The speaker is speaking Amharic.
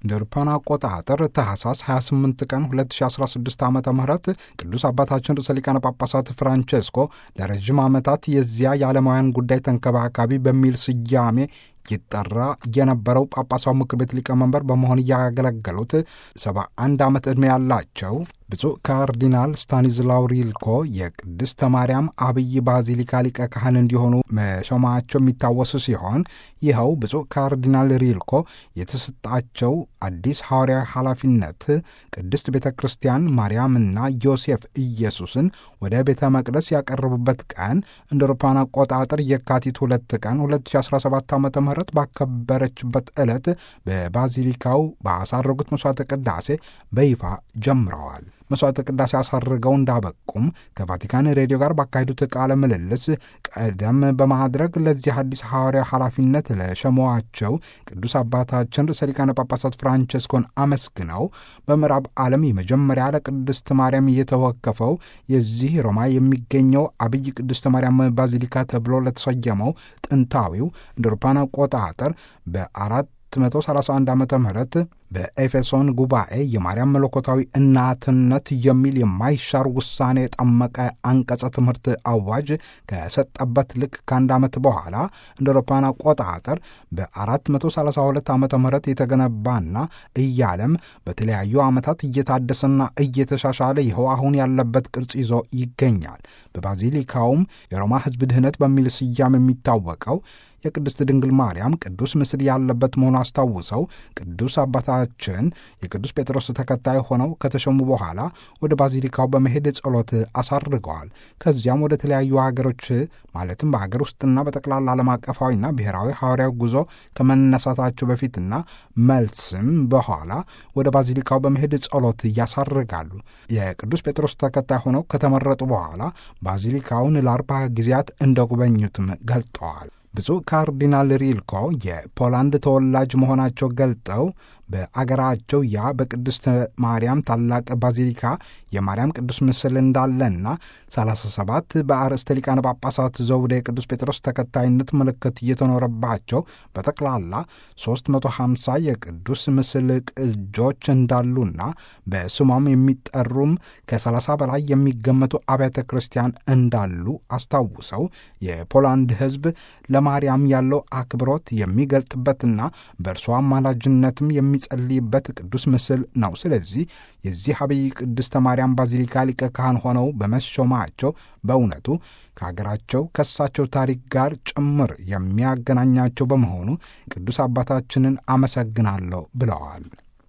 እንደ አውሮፓውያን አቆጣጠር ታህሳስ 28 ቀን 2016 ዓ ም ቅዱስ አባታችን ርዕሰ ሊቃነ ጳጳሳት ፍራንቼስኮ ለረዥም ዓመታት የዚያ የዓለማውያን ጉዳይ ተንከባካቢ በሚል ስያሜ ይጠራ የነበረው ጳጳሳው ምክር ቤት ሊቀመንበር በመሆን እያገለገሉት 71 ዓመት ዕድሜ ያላቸው ብፁዕ ካርዲናል ስታኒዝላው ሪልኮ የቅድስተ ማርያም አብይ ባዚሊካ ሊቀ ካህን እንዲሆኑ መሾማቸው የሚታወስ ሲሆን ይኸው ብፁዕ ካርዲናል ሪልኮ የተሰጣቸው አዲስ ሐዋርያዊ ኃላፊነት ቅድስት ቤተ ክርስቲያን ማርያምና ዮሴፍ ኢየሱስን ወደ ቤተ መቅደስ ያቀረቡበት ቀን እንደ አውሮፓውያን አቆጣጠር የካቲት ሁለት ቀን 2017 ዓ ም ባከበረችበት ዕለት በባዚሊካው ባሳረጉት መሥዋዕተ ቅዳሴ በይፋ ጀምረዋል። መሥዋዕተ ቅዳሴ አሳርገው እንዳበቁም ከቫቲካን ሬዲዮ ጋር ባካሄዱት ቃለ ምልልስ ቀደም በማድረግ ለዚህ አዲስ ሐዋርያ ኃላፊነት ለሸሟቸው ቅዱስ አባታችን ርዕሰ ሊቃነ ጳጳሳት ፍራንቸስኮን አመስግነው በምዕራብ ዓለም የመጀመሪያ ለቅድስት ማርያም እየተወከፈው የዚህ ሮማ የሚገኘው አብይ ቅድስተ ማርያም ባዚሊካ ተብሎ ለተሰየመው ጥንታዊው እንደ አውሮፓውያን አቆጣጠር በአራት 131 ዓ ም በኤፌሶን ጉባኤ የማርያም መለኮታዊ እናትነት የሚል የማይሻር ውሳኔ የጠመቀ አንቀጸ ትምህርት አዋጅ ከሰጠበት ልክ ከአንድ ዓመት በኋላ እንደ አውሮፓውያን አቆጣጠር በ432 ዓ ም የተገነባና እያለም በተለያዩ ዓመታት እየታደሰና እየተሻሻለ ይኸው አሁን ያለበት ቅርጽ ይዞ ይገኛል። በባዚሊካውም የሮማ ሕዝብ ድህነት በሚል ስያሜ የሚታወቀው የቅድስት ድንግል ማርያም ቅዱስ ምስል ያለበት መሆኑ አስታውሰው ቅዱስ አባታችን የቅዱስ ጴጥሮስ ተከታይ ሆነው ከተሾሙ በኋላ ወደ ባዚሊካው በመሄድ ጸሎት አሳርገዋል። ከዚያም ወደ ተለያዩ ሀገሮች ማለትም በሀገር ውስጥና በጠቅላላ ዓለም አቀፋዊና ብሔራዊ ሐዋርያዊ ጉዞ ከመነሳታቸው በፊትና መልስም በኋላ ወደ ባዚሊካው በመሄድ ጸሎት ያሳርጋሉ። የቅዱስ ጴጥሮስ ተከታይ ሆነው ከተመረጡ በኋላ ባዚሊካውን ለአርባ ጊዜያት እንደጎበኙትም ገልጠዋል። ብፁዕ ካርዲናል ሪልኮ የፖላንድ ተወላጅ መሆናቸው ገልጠው በአገራቸው ያ በቅድስት ማርያም ታላቅ ባዚሊካ የማርያም ቅዱስ ምስል እንዳለና 37 በአርእስተ ሊቃነ ጳጳሳት ዘውደ የቅዱስ ጴጥሮስ ተከታይነት ምልክት እየተኖረባቸው በጠቅላላ 350 የቅዱስ ምስል ቅጆች እንዳሉና በስሟም የሚጠሩም ከ30 በላይ የሚገመቱ አብያተ ክርስቲያን እንዳሉ አስታውሰው የፖላንድ ሕዝብ ለማርያም ያለው አክብሮት የሚገልጥበትና በእርሷ አማላጅነትም የሚጸልይበት ቅዱስ ምስል ነው። ስለዚህ የዚህ አብይ ቅድስተ ማርያም ባዚሊካ ሊቀ ካህን ሆነው በመሾማቸው በእውነቱ ከሀገራቸው ከሳቸው ታሪክ ጋር ጭምር የሚያገናኛቸው በመሆኑ ቅዱስ አባታችንን አመሰግናለሁ ብለዋል።